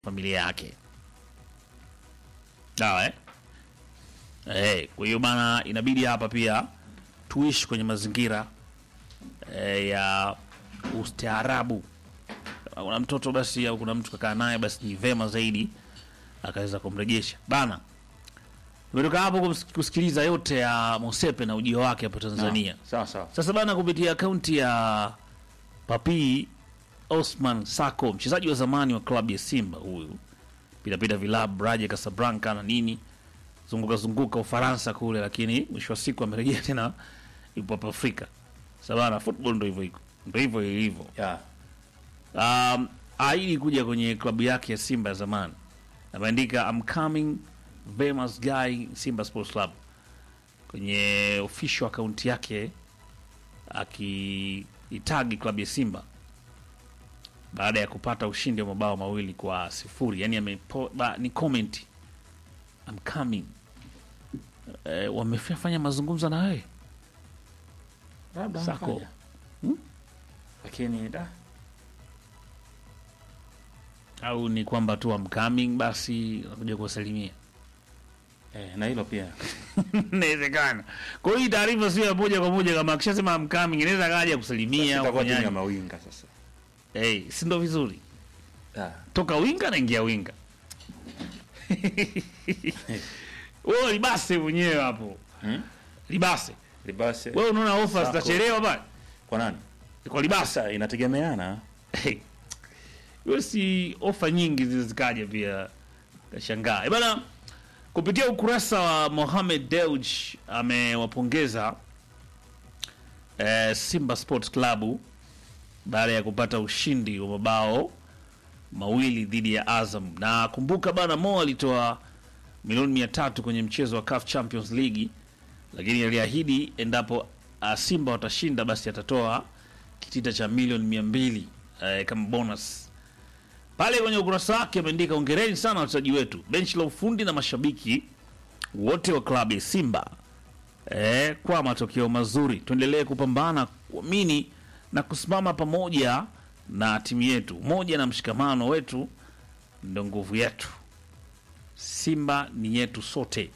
familia yake sawa eh? Eh, kwa hiyo bana inabidi hapa pia tuishi kwenye mazingira eh, ya ustaarabu kama kuna mtoto basi au kuna mtu kakaa naye basi ni vema zaidi akaweza kumrejesha bana tumetoka hapo kus- kusikiliza yote ya mosepe na ujio wake hapa tanzania Sawa sawa. sasa bana, kupitia akaunti ya Papi Osman Sako, mchezaji wa zamani wa klabu ya Simba, huyu pitapita vilabu Raja Casablanca na nini, zunguka zunguka Ufaransa kule, lakini mwisho wa siku amerejea tena, yupo hapa Afrika. Sasa bana, football ndo hivyo iko, ndo hivyo ilivyo. Yeah. Um, aidi kuja kwenye klabu yake ya Simba ya zamani, ameandika I'm coming famous guy Simba Sports Club kwenye official account yake akiitagi klabu ya Simba baada ya kupata ushindi wa mabao mawili kwa sifuri. Yani amepo, ba, ni comment I'm coming. E, wamefanya mazungumzo na wewe Labda Sako. amefanya. Lakini da au ni kwamba tu I'm coming basi nakuja kuwasalimia? eh, na hilo pia Inawezekana. Kwa hiyo hii taarifa sio ya moja kwa moja, kama akishasema I'm coming inaweza kaja kusalimia au itakuwa timu ya kufanyaje. mawinga sasa. Hey, si ndo vizuri? Ah. Toka winga naingia winga. Wewe libase mwenyewe hapo. Hmm? Libase. Libase. Wewe unaona ofa Sako. zitachelewa bana? Kwa nani? Kwa libase. Sasa inategemeana. Hiyo si ofa nyingi zilizikaja pia kashangaa. Eh, Bana kupitia ukurasa wa Mohamed Dewj amewapongeza eh, Simba Sports Club baada ya kupata ushindi wa mabao mawili dhidi ya Azam. Na kumbuka bana, Mo alitoa milioni mia tatu kwenye mchezo wa CAF Champions League, lakini aliahidi endapo uh, Simba watashinda basi atatoa kitita cha milioni mia mbili eh, kama bonus pale kwenye ukurasa wake ameandika ongereni sana wachezaji wetu, benchi la ufundi na mashabiki wote wa klabu ya Simba e, kwa matokeo mazuri. Tuendelee kupambana, kuamini na kusimama pamoja na timu yetu. Umoja na mshikamano wetu ndo nguvu yetu. Simba ni yetu sote.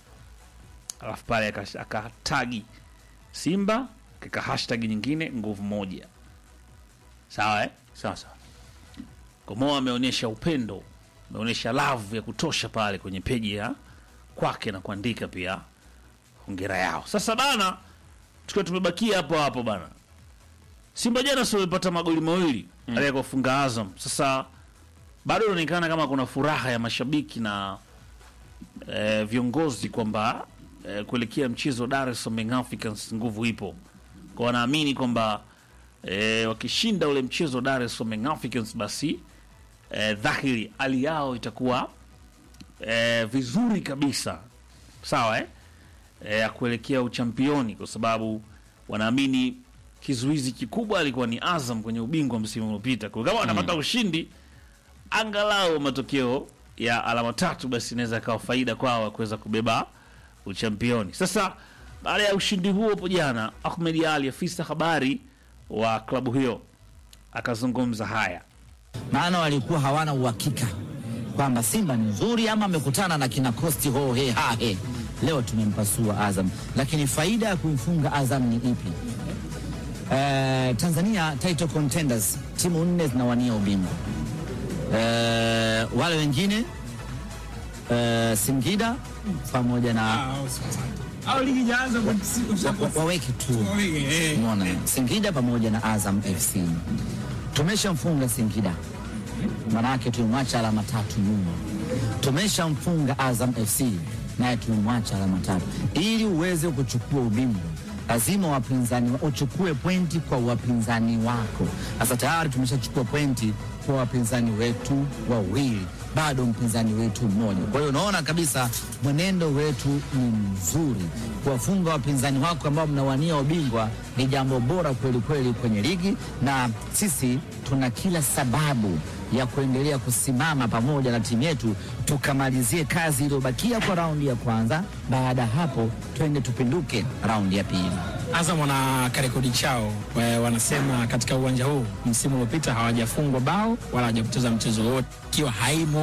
Alafu pale aka- akatagi Simba kaka hashtag nyingine nguvu moja, sawa eh? Sasa. Komoa ameonyesha upendo, ameonyesha love ya kutosha pale kwenye peji ya kwake na kuandika pia hongera yao. Sasa bana, tukiwa tumebakia hapo hapo bana, Simba jana si wamepata magoli mawili mm. aliyekufunga Azam. Sasa bado inaonekana kama kuna furaha ya mashabiki na eh, viongozi kwamba eh, kuelekea mchezo wa Dar es Salaam Young Africans nguvu ipo, kwa wanaamini kwamba eh, wakishinda ule mchezo wa Dar es Salaam Young Africans basi eh, dhahiri hali yao itakuwa eh, vizuri kabisa sawa eh? Eh, ya kuelekea uchampioni kwa sababu wanaamini kizuizi kikubwa alikuwa ni Azam kwenye ubingwa msimu uliopita. Kwa hiyo kama wanapata ushindi angalau matokeo ya alama tatu, basi inaweza ikawa faida kwao ya kuweza kubeba uchampioni. Sasa baada ya ushindi huo hapo jana, Ahmed Ali, afisa habari wa klabu hiyo, akazungumza haya. maana walikuwa hawana uhakika kwamba Simba ni nzuri ama amekutana na kina Kosti hohe hahe. Leo tumempasua Azam, lakini faida ya kumfunga Azam ni ipi? Eh, Tanzania title contenders, timu nne zinawania ubingwa. Eh, wale wengine eh, Singida pamoja na au ligi ijaanza kwa- wa- waweke tu Waweke, eh. Umeona, Singida pamoja na Azam FC tumeshamfunga Singida, manake tumemwacha alama tatu nyuma. Tumeshamfunga Azam FC naye tumemwacha alama tatu. Ili uweze kuchukua ubingwa, lazima wapinzani wa- uchukue pointi kwa wapinzani wako. Sasa tayari tumeshachukua pointi kwa wapinzani wetu wawili, bado mpinzani wetu mmoja. Kwa hiyo unaona kabisa mwenendo wetu ni mzuri. Kuwafunga wapinzani wako ambao mnawania ubingwa ni jambo bora kweli kweli kwenye ligi, na sisi tuna kila sababu ya kuendelea kusimama pamoja na timu yetu tukamalizie kazi iliyobakia kwa raundi ya kwanza. Baada ya hapo, twende tupinduke raundi ya pili. Azam wana karekodi chao, wa- wanasema katika uwanja huu msimu uliopita hawajafungwa bao wala hawajapoteza mchezo wowote, ikiwa haimo